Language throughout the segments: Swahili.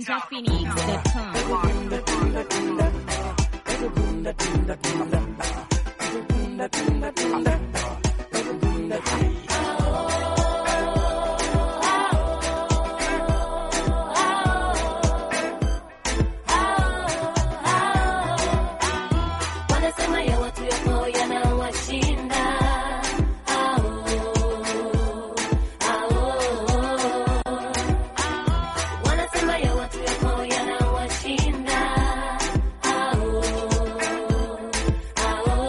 ninjaphoenix.com. Wanasema ya watu yako yanawashinda. Au, au. Wanasema ya watu yako yanawashinda. Au, au.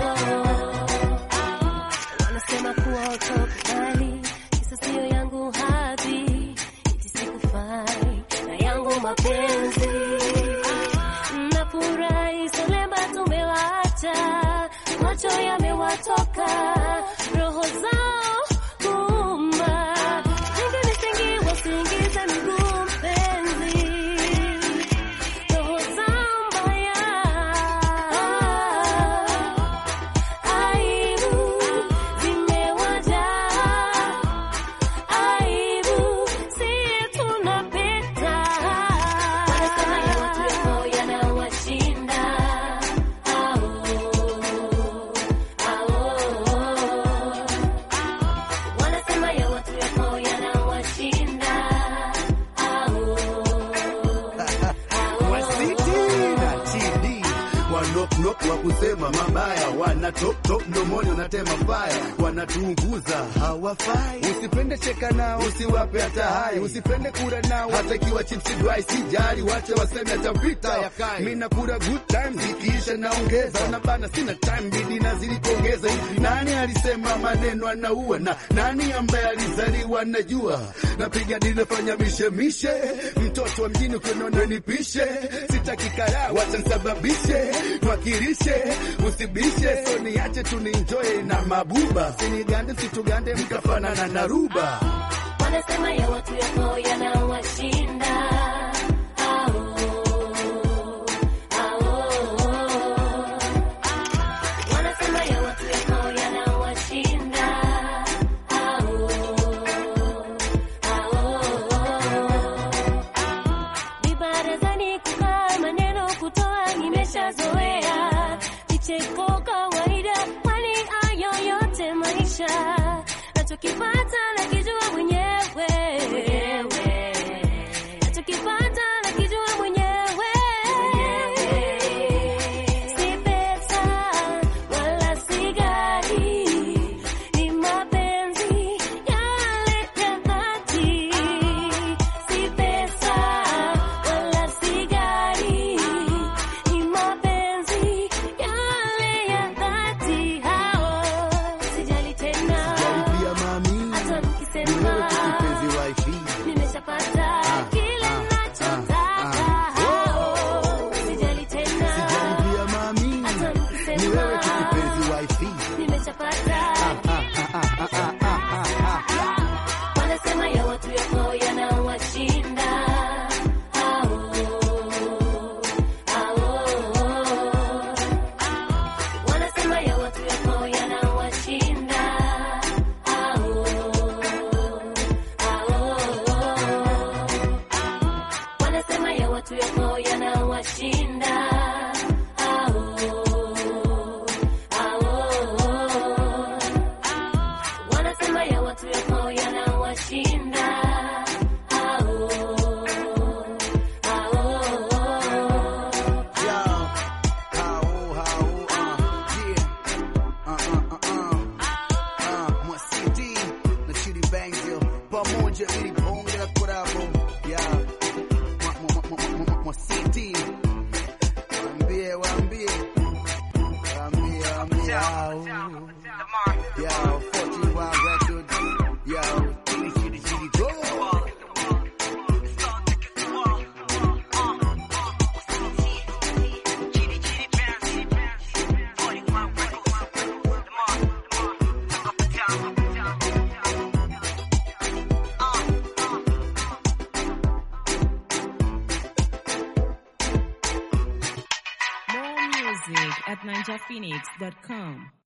Wanasema kuwa utokubali, kisa sio yangu hadhi, eti sikufai na yangu mapenzi Nafurahi Solemba tumewaacha, macho yamewatoka, roho zao kuuma, wengi misingi wasiingize miguu mpenzi, roho zao mbaya, aibu zimewajaa, aibu si tunapita. Wanasema ya watu yako yanawashinda. Au, au. Wanasema ya watu yako yanawashinda. Au, Wasiti na TD wanoknok wa kusema mabaya, wana top top mdomoni, wanatema faya, wanatuunguza hawafai. Usipende cheka nao, usiwape hata hai, usipende kura nao, hata ikiwa chips dry, sijali, wache waseme atapita. Mimi nakula good time, zikiisha naongeza, na bana sina time, bidi nazidi kuongeza. Hivi nani alisema maneno anaua, na nani ambaye alizaliwa najua, napiga dini nafanya mishemishe, mtoto wa mjini ukiona nipishe, sitaki karaa, wacha nisababishe, mwakilishe, usibishe, so niache tu nienjoy na mabuba, sinigande situgande mkafanana na ruba. wanasema ya watu yako yanawashinda. Au, au. Wanasema ya watu yako yanawashinda. Au, au. Vibarazani kukaa maneno kutoa nimeshazoea, vicheko kawaida, kwani hayo yote maisha nachokipata nakijua mwenyewe, nachokipata nakijua mwenyewe, si pesa wala si gari, ni mapenzi yale ya dhati, si pesa wala si gari, ni mapenzi yale ya dhati. Hao sijali tena Pia mami, hata ni mkisema wewe tu kipenzi wifi. nimeshapata kile nachotaka. Hao sijali tena Pia mami, hata ni wewe tu mkisema kipenzi wifi. nimeshapata wanasema ya watu yako yanawashinda. Au, au. Wanasema ya watu yako yanawashinda. Au, au. Wanasema ya watu yako yanawashinda. Au, au. Wanasema ya watu yako yanawashinda. Au, au. Yo, how, how, uh, yeah. Uh, uh, uh, uh. Uh, Mwasiti na Chidi Bangzil pamoja ili bonge la korabo. Yeah. Mwa- mwa- mwa- mwa- mwa- Mwasiti waambie, waambie, waambie, waambie hao. Yo, 41 Records. Yo, Chidi, Chidi, Chidi, go. More music at ninjaphoenix.com.